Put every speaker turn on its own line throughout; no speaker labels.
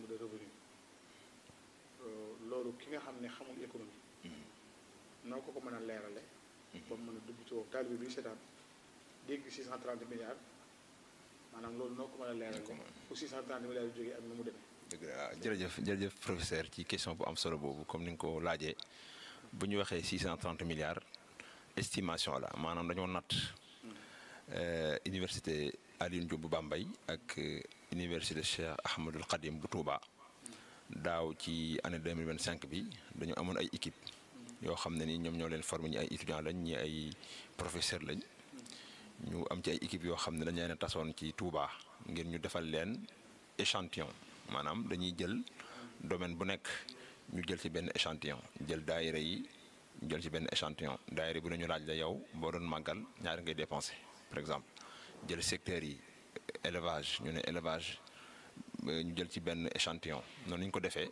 de revenu loolu ki nga xam ne xamul économie noo ko ko mën a leerale ba mu mën a dugg ci woowu taalibe bi seetaan dégg 630 milliards maanaam loolu noo ko mën a leerale fu 630 milliards yu jógee ak nu mu demee
dëgg la jërëjëf jërëjëf professeur ci question bu am solo boobu comme ni nga ko laajee bu ñu waxee 630 milliards estimation la maanaam dañoo natt université Alioune Diop bu Bambey ak université Cheikh Ahmadul Khadim bu Touba daaw ci année 2025 bi dañu amoon ay équipe yoo xam ne ni ñoom ñoo leen formé ñi ay étudiants lañ ñi ay professeur lañ ñu am ci ay équipe yoo xam ne dañu leen a tasoon ci Touba ngir ñu defal leen échantillon maanaam dañuy jël domaine bu nekk ñu jël ci benn échantillon jël daayira yi ñu jël ci benn échantillon daayira bu nañu laaj la yow boo doon màggal ñaari ngay dépensé par exemple jël secteurs yi élevage ñu ne élevage ñu jël ci benn échantillon noonu ñu ko defee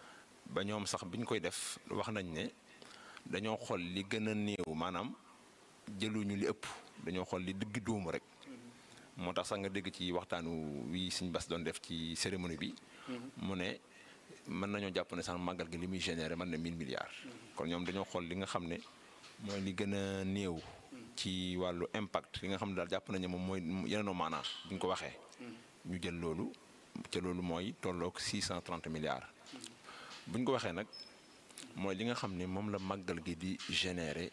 ba ñoom sax bi ñu koy def wax nañ ne dañoo xool li gën a néew maanaam jëluñu li ëpp dañoo xool li digg dóomu rek moo tax sax nga dégg ci waxtaanu wi suñ bas doon def ci cérémonie bi mu ne mën nañoo jàpp ne sax màggal gi li muy généré mën na 1000 milliards kon ñoom dañoo xool li nga xam ne mooy li gën a néew ci wàllu impact li nga xam ne daal jàpp nañu moom mooy yeneenoo maanaa bu ñu ko waxee ñu jël loolu ca loolu mooy tolloog 630 milliards bu ñu ko waxee nag mooy li nga xam ne moom la màggal gi di généré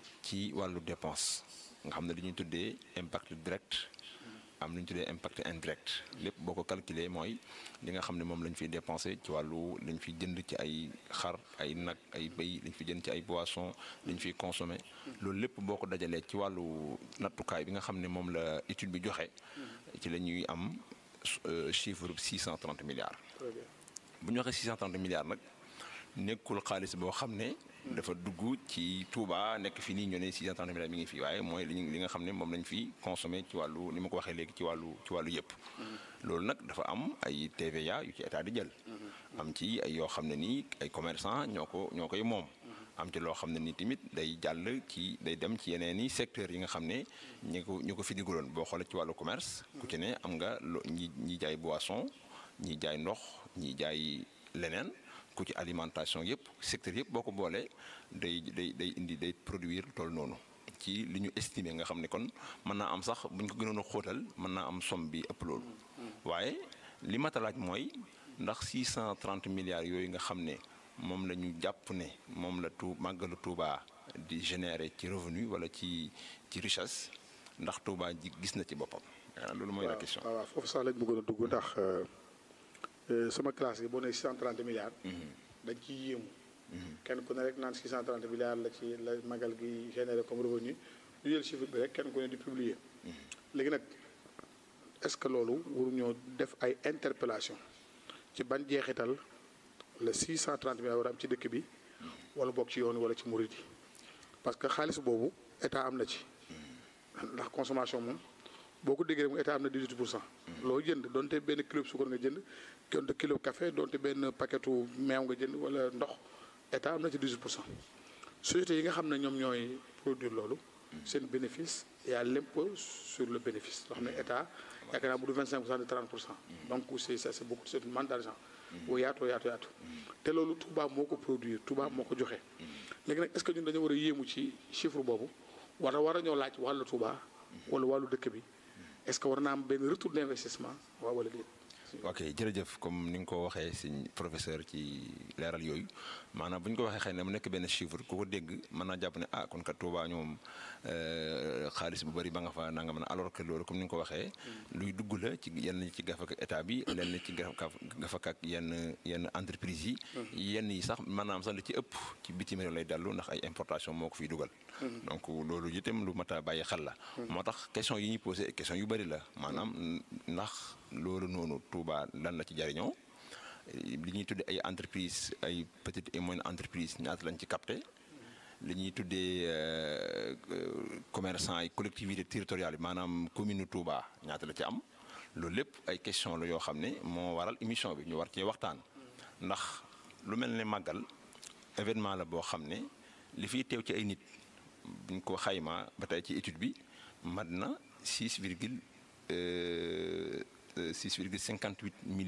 ci wàllu dépense nga xam ne li ñuy tuddee impact direct am lu ñu tuddee impact indirect lépp boo ko calculer mooy li nga xam ne moom lañ fiy dépensé ci wàllu lañ fi jënd ci ay xar ay nag ay béy lañ fi jënd ci ay boissons lañ fiy consommé loolu lépp boo ko dajalee ci wàllu nattukaay bi nga xam ne moom la étude bi joxe ci la ñuy am chiffre 630 milliards bu ñu waxee 630 milliards nag nekkul xaalis boo xam ne dafa dugg ci Touba nekk fi nii ñu ne 630 milliards mi ngi fi waaye mooy li nga xam ne moom lañ fi consommé ci wàllu ni ma ko waxee léegi ci wàllu ci wàllu yëpp. loolu nag dafa am ay TVA yu ci état di jël. am ci ay yoo xam ne nii ay commerçant ñoo ko ñoo koy moom. am ci loo xam ne nii tamit day jàll ci day dem ci yeneen i secteurs yi nga xam ne ñi ko ñu ko fi digaloon boo xoolee ci wàllu commerce. ku ci ne am nga lo ñi ñi jaay boisson ñi jaay ndox ñi jaay leneen. ku ci alimentation yëpp secteur yëpp boo ko boolee day day day indi day produire tool noonu ci li ñu estimer nga xam ne kon mën naa am sax bu ñu ko gënoon a xóotal mën naa am somme bi ëpp loolu. waaye li ma laaj mooy ndax 630 milliards yooyu nga xam ne moom la ñu jàpp ne moom la tu màggalu Touba di générer ci revenu wala ci ci richesse ndax Touba ji gis na ci boppam. loolu mooy la question.
waaw waaw foofu sax lañ bëggoon a dugg ndax. sama classe yi boo nee 630 milliards. dañ ciy yéemu. kenn ku ne rek naan 630 milliards la ci la magal gi généré comme revenu ñu jël chiffre bi rek kenn ku ne di publier. léegi nag est-ce que loolu waruñoo def ay interpellation ci ban jeexital la 630 milliards war a am ci dëkk bi. wala boog ci yoon wala ci murid yi parce que xaalis boobu état am na ci. ndax consommation moom. boo ko déggee rek mu état am na 18 pour cent. loo jënd donte benn kilo suukar nga jënd donte kilo café donte benn paquetu meew nga jënd wala ndox état am na ci 18 pour cent. sociétés yi nga xam ne ñoom ñooy produire loolu. seen bénéfice y a l'impôt sur le bénéfice loo xam ne état yaakaar naa bu du 25 pour cent de 30 pour cent. donc c'est ça c'est beaucoup c'est une manne d'argent. bu yaatoo yaatu yaatu. te loolu Touba moo ko produire Touba moo ko joxe. léegi nag est-ce que ñun dañoo war a yéemu ci chiffre boobu war a war a ñoo laaj wàllu Touba. wala wàllu dëkk bi. est-ce que war naa am benn retour d'investissement waaw wala déet.
ok jërëjëf comme ni nga ko waxee si professeur ci leeral yooyu maanaam bu ñu ko waxee xëy na mu nekk benn chiffre ku ko dégg mën naa jàpp ne ah kon kat Touba ñoom xaalis bu bari ba nga fa nanga mën a alors que loolu comme ni nga ko waxee. luy dugg la ci yenn ci gafak ak état bi lenn ci gafak ak yenn yenn entreprise yi. yenn yi sax maanaam sax li ci ëpp ci bitim réew lay dellu ndax ay importation moo ko fiy dugal. donc loolu itam lu mat a bàyyi xel la. moo tax question yi ñuy posé question yu bari la maanaam ndax loolu noonu Touba lan la ci jariñoo li ñuy tuddee ay entreprise ay petites et moyennes entreprises ñaata lañ ci capté li ñuy tuddee commerçant ay collectivités territoriales yi maanaam commune Touba ñaata la ci am loolu lépp ay question la yoo xam ne moo waral émission bi ñu war cee waxtaan ndax lu mel ne màggal événement la boo xam ne li fiy teew ci ay nit buñ ko xaymaa ba tey ci étude bi mat na 6 virgule 6 virgule 58 millions